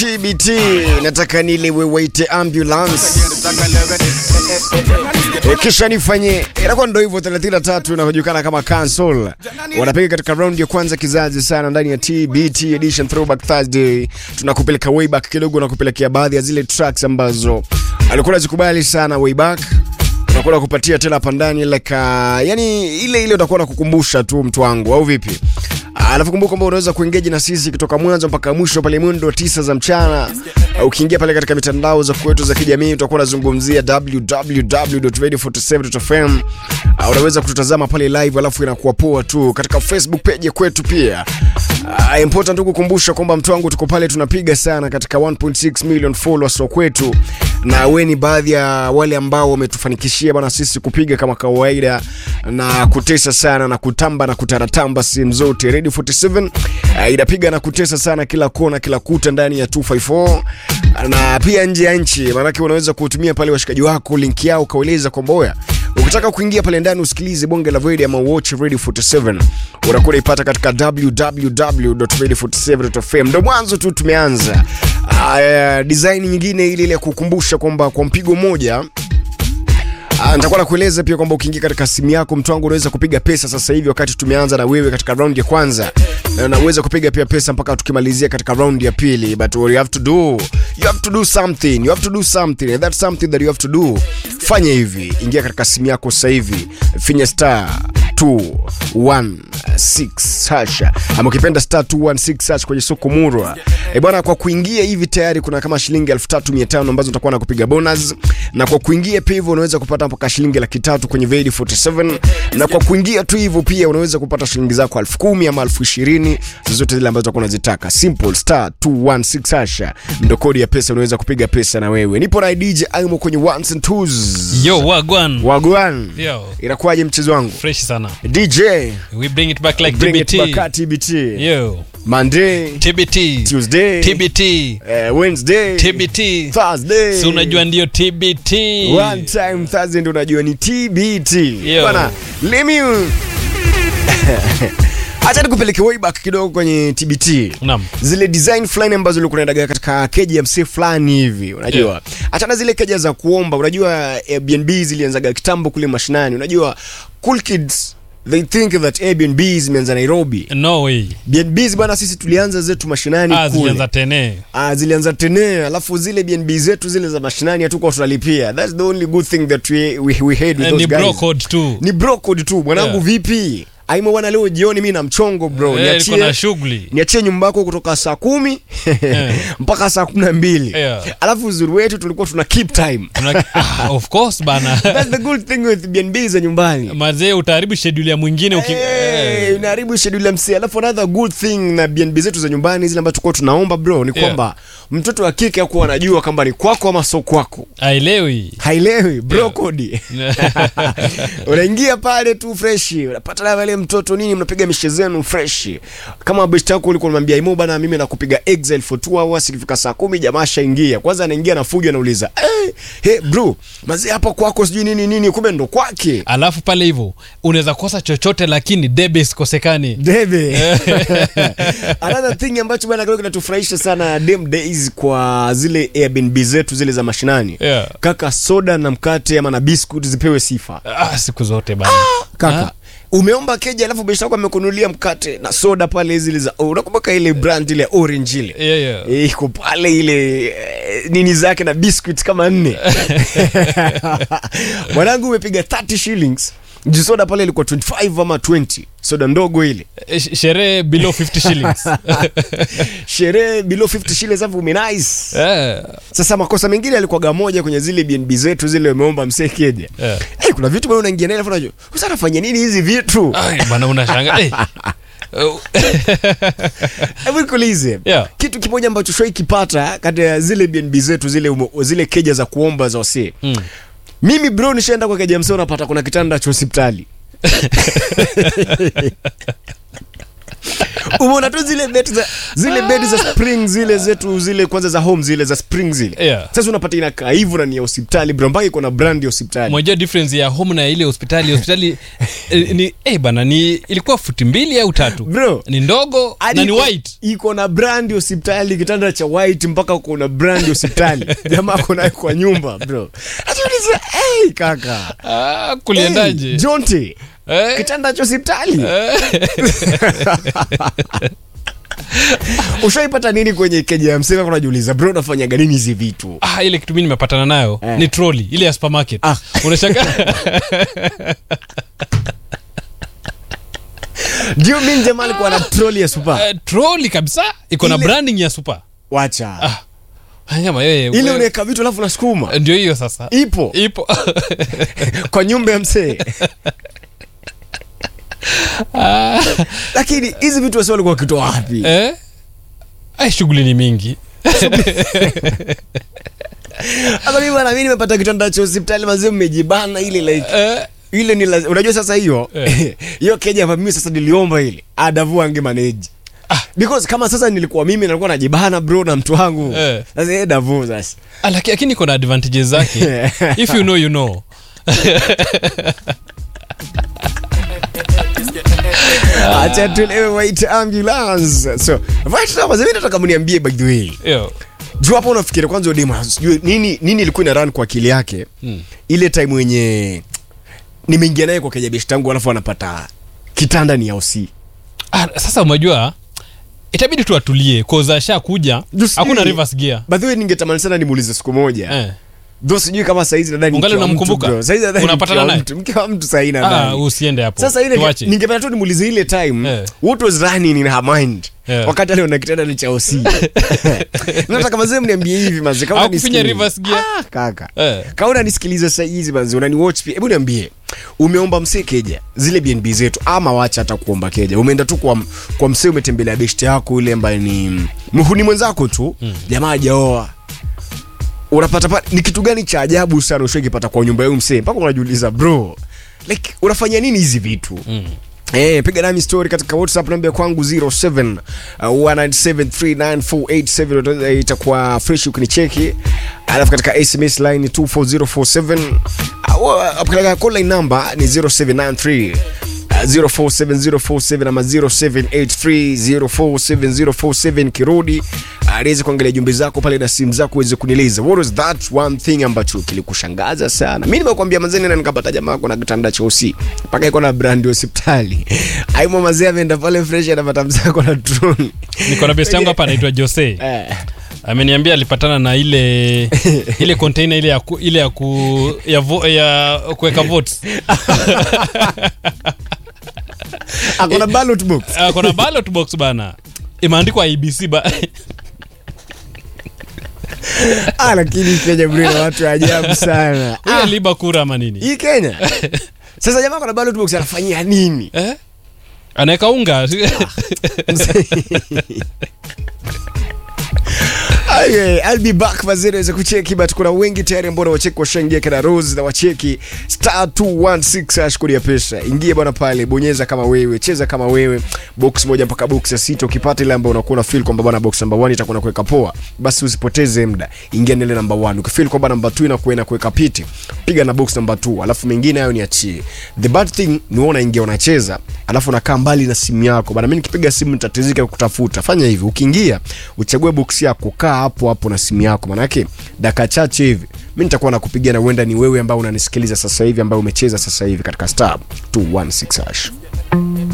TBT nataka nilewe waite ambulance e, kisha nifanye inakuwa ndo hivyo 33 inajulikana kama cancel wanapiga katika round ya kwanza kizazi sana ndani ya TBT edition throwback Thursday tunakupeleka way back kidogo na kupelekea baadhi ya zile tracks ambazo alikuwa anazikubali sana way back unakuwa kupatia tena hapa ndani like uh, yani ile ile utakuwa nakukumbusha tu mtu wangu au vipi alafu kumbuka kwamba unaweza kuengage na sisi kutoka mwanzo mpaka mwisho pale mwendo tisa za mchana uh, ukiingia pale katika mitandao za kwetu za kijamii utakuwa unazungumzia www.radio47.fm uh, unaweza kututazama pale live alafu inakuwa poa tu katika facebook page ya kwetu pia uh, important tu kukumbusha kwamba mtu wangu tuko pale tunapiga sana katika 1.6 million followers wa kwetu na we ni baadhi ya wale ambao wametufanikishia bana sisi kupiga kama kawaida na kutesa sana na kutamba na kutaratamba sehemu zote radio 47 uh, inapiga na kutesa sana kila kona kila kuta ndani ya 254 na pia nje ya nchi maanake unaweza kutumia pale washikaji wako link yao ukaueleza kwamba oya ukitaka kuingia pale ndani usikilize bonge la radio ama watch radio 47 unakuwa unaipata katika www.radio47.fm ndo mwanzo tu tumeanza uh, design nyingine ile ile ya kukumbusha kwamba kwa mpigo mmoja Ah, nitakuwa nakueleza pia kwamba ukiingia katika simu yako mtu wangu unaweza kupiga pesa sasa hivi wakati tumeanza na wewe katika round ya kwanza na unaweza kupiga pia pesa mpaka tukimalizia katika round ya pili but what you have to do you have to do something you have to do something and that's something that you have to do fanya hivi ingia katika simu yako sasa hivi finya star 216 hasha ama ukipenda star 216 hash kwenye soko murwa e bwana kwa kuingia hivi tayari kuna kama shilingi 3500 ambazo utakuwa na kupiga bonus na kwa kuingia pia hivyo unaweza kupata mpaka shilingi laki tatu kwenye Vedi 47 na kwa kuingia tu hivyo pia unaweza kupata shilingi zako elfu kumi ama elfu ishirini zozote zile ambazo utakuwa unazitaka simple star 216 hasha ndo kodi ya pesa unaweza kupiga pesa na wewe nipo na DJ Aimo kwenye ones and twos Yo, wagwan. wagwan Yo, inakuwaje mchezo wangu fresh sana. DJ We bring it back like bring TBT. it back TBT Yo, Monday TBT. Tuesday TBT. eh, Wednesday TBT. Thursday Si unajua ndio TBT. one time Thursday ndo unajua ni TBT Yo. bwana let me acha nikupeleke way back kidogo kwenye TBT Naam. zile design fulani ambazo ulikuwa unaendaga katika keji ya msee fulani hivi unajua Yeah. achana zile keja za kuomba unajua Airbnb zilianzaga kitambo kule mashinani unajua cool kids they think that Airbnb zimeanza Nairobi No way. BNBs bwana sisi tulianza zetu mashinani Ah, kule zilianza tene. Ah, zilianza tene alafu zile BNB zetu zile za mashinani hatukuwa tunalipia that's the only good thing that we, we, we had with Eh, those Ni guys bro code tu. ni bro code tu mwanangu Yeah. vipi aimo bwana leo jioni mi na mchongo bro Eh, niko na niachie shughuli. niachie nyumba yako kutoka saa kumi Yeah. mpaka saa kumi na mbili Yeah. alafu uzuri wetu tulikuwa tuna keep time Tuna- Ah, of course bana. that's the good thing with BNB za nyumbani Mazee utaharibu schedule ya mwingine uki Hey, eh. unaharibu schedule ya msee alafu another good thing na BNB zetu za nyumbani zile ambazo tulikuwa tunaomba bro ni Yeah. kwamba mtoto wa kike akuwa anajua kwamba ni kwako ama sio kwako Haelewi. hailewi bro Yeah. kodi unaingia pale tu freshi unapata na wale mtoto nini mnapiga mishe zenu freshi kama best yako ulikuwa unamwambia imo bana mimi nakupiga exile for 2 hours ikifika saa kumi jamaa shaingia kwanza anaingia na fujo anauliza hey, hey bro mazee hapa kwako sijui nini nini kumbe ndo kwake Alafu pale hivyo unaweza kosa chochote lakini debe isikosekani. debe another thing ambacho bana kidogo kinatufurahisha sana dem days kwa zile airbnb zetu zile za mashinani Yeah. kaka soda na mkate ama na biscuit zipewe sifa Ah, siku zote bana. kaka Ah. umeomba keja alafu besha yako amekunulia mkate na soda pale zile za oh, unakumbuka ile brand ile ya orange ile Yeah, yeah. Eh, iko pale ile eh, nini zake na biscuit kama nne mwanangu umepiga 30 shillings juu soda pale ilikuwa 25 ama 20 soda ndogo ile Eh, sh- Sherehe below 50 shillings. sherehe below 50 shillings alafu umenice Eh. sasa makosa mengine yalikuwaga moja kwenye zile bnb zetu zile umeomba msee keja Yeah. Eh, kuna vitu bado unaingia naye alafu unajua sasa nafanya nini hizi vitu Ai, bana unashanga. Eh. Oh. hebu nikuulize Yeah. kitu kimoja ambacho shoi kipata kati ya zile bnb zetu zile umo, zile keja za kuomba za wasee Mm. mimi bro nishaenda kwa keja msee unapata kuna kitanda cha hospitali umeona tu zile beti za zile beti za spring zile zetu zile kwanza za home zile za spring zile Yeah. sasa unapata inakaa hivyo na ni ya hospitali bro mpaka iko na brand ya hospitali mwajua difference ya home na ile hospitali hospitali eh, ni eh bana ni ilikuwa futi mbili au tatu Bro. ni ndogo Hadi na ni iko- white iko na brand ya hospitali kitanda cha white mpaka uko na brand ya hospitali jamaa ako nayo kwa nyumba bro najiuliza hey, kaka ah, kuliendaje hey, jonte Eh? kitanda cha hospitali ushaipata nini kwenye keja ya msema kunajiuliza bro nafanyaga nini hizi vitu ah, ile kitu mi nimepatana nayo Eh. ni troli ile ya supermarket Ah. unashanga ndio mi jamaa alikuwa na troli ya super uh, troli kabisa iko na Ile- branding ya super wacha Ah. Kama wewe ile wewe- unaweka vitu alafu nasukuma ndio hiyo sasa ipo ipo kwa nyumba ya msee lakini hizi vitu wasi walikuwa wakitoa wapi eh? Ai, shughuli ni mingi hata mimi bwana mimi nimepata kitanda cha hospitali mazee mmejibana ile like eh? ile ni lazima unajua sasa hiyo Eh. hiyo keja ambayo mimi sasa niliomba ile adavu ange manage Ah. because kama sasa nilikuwa mimi nilikuwa najibana bro na mtu wangu Eh. sasa yeye davu sasa Ah, laki- lakini iko na advantages zake if you know you know acha tulewe wait ambulance so right now mazee mimi nataka mniambie by the way Yo. juu hapo unafikiria kwanza udema sijui nini nini ilikuwa ina run kwa akili yake Mm. ile time wenye nimeingia naye kwa kejabeshi tangu alafu anapata kitanda ni ya osi Ah, sasa umejua itabidi tu atulie cause asha kuja Just hakuna sijui. reverse gear by the way ningetamani sana nimuulize siku moja eh. Though sijui kama saizi nadhani Ungali mke wa mtu, unamkumbuka? bro. Saizi nadhani Unapatana mke wa naye? mtu- mke wa mtu sahii ah, nadhani usiende hapo sasa ile Tuache. ningependa tu nimuulize ile time Eh. what was running in her mind Yeah. wakati aliona kitanda ni cha osi nataka mazee mniambie hivi mazee kama Au kufinya unanisikiliza- reverse gear? ah, kaka Eh. kama unanisikiliza saa hizi manzi unaniwatch pia hebu niambie umeomba msee keja zile bnb zetu ama wacha hata kuomba keja umeenda tu kwa, kwa msee umetembelea beshte yako ile ambaye ni mhuni mwenzako tu mm. jamaa hajaoa unapata pa, ni kitu gani cha ajabu sana ushakipata kwa nyumba yau msee mpaka unajiuliza bro like unafanya nini hizi vitu mm. Eh, piga nami story katika whatsapp namba ya kwangu 07 uh, 1973948 itakuwa fresh ukinicheki alafu katika sms line 24047 uh, katika call line number ni 0793 uh, 047047 ama 0783047047 kirudi aliweze kuangalia jumbe zako pale na simu zako uweze kunieleza what was that one thing ambacho kilikushangaza sana mi nimekwambia mazeni na nikapata jamaa kuna kitanda cha usi mpaka iko na brandi hospitali aimo mazee ameenda pale fresh anapata mzako na drone niko na best yangu hapa anaitwa jose eh. ameniambia alipatana na ile ile container ile ya ku, ile ya ku ya, vo, ya kuweka votes akona ballot box uh, kuna ballot box bana imeandikwa ibc ba ah, lakini kenya bro na watu wa ajabu sana huyo ah, liba kura ama nini hii kenya sasa jamaa kuna ballot box anafanyia nini eh? anaweka unga Okay, I'll be back mazee naweza kucheki but kuna wengi tayari ambao wacheki washaingia kana Rose na wacheki star 216 ashkuria pesa ingia bwana pale bonyeza kama wewe cheza kama wewe box moja mpaka box ya sita ukipata ile ambayo unakuwa na feel kwamba bwana box number 1 itakuwa kuweka poa basi usipoteze muda ingia na ile number 1 ukifeel kwamba number 2 inakuwa inakuweka piti piga na box number 2 alafu mengine hayo niachie the bad thing ni wewe unaingia unacheza alafu unakaa mbali na simu yako bana mimi nikipiga simu nitatizika kutafuta fanya hivi ukiingia uchague box yako kaa hapo hapo na simu yako manake dakika chache hivi mi nitakuwa nakupigia na huenda ni wewe ambao unanisikiliza sasa hivi ambao umecheza sasa hivi katika star 216 hash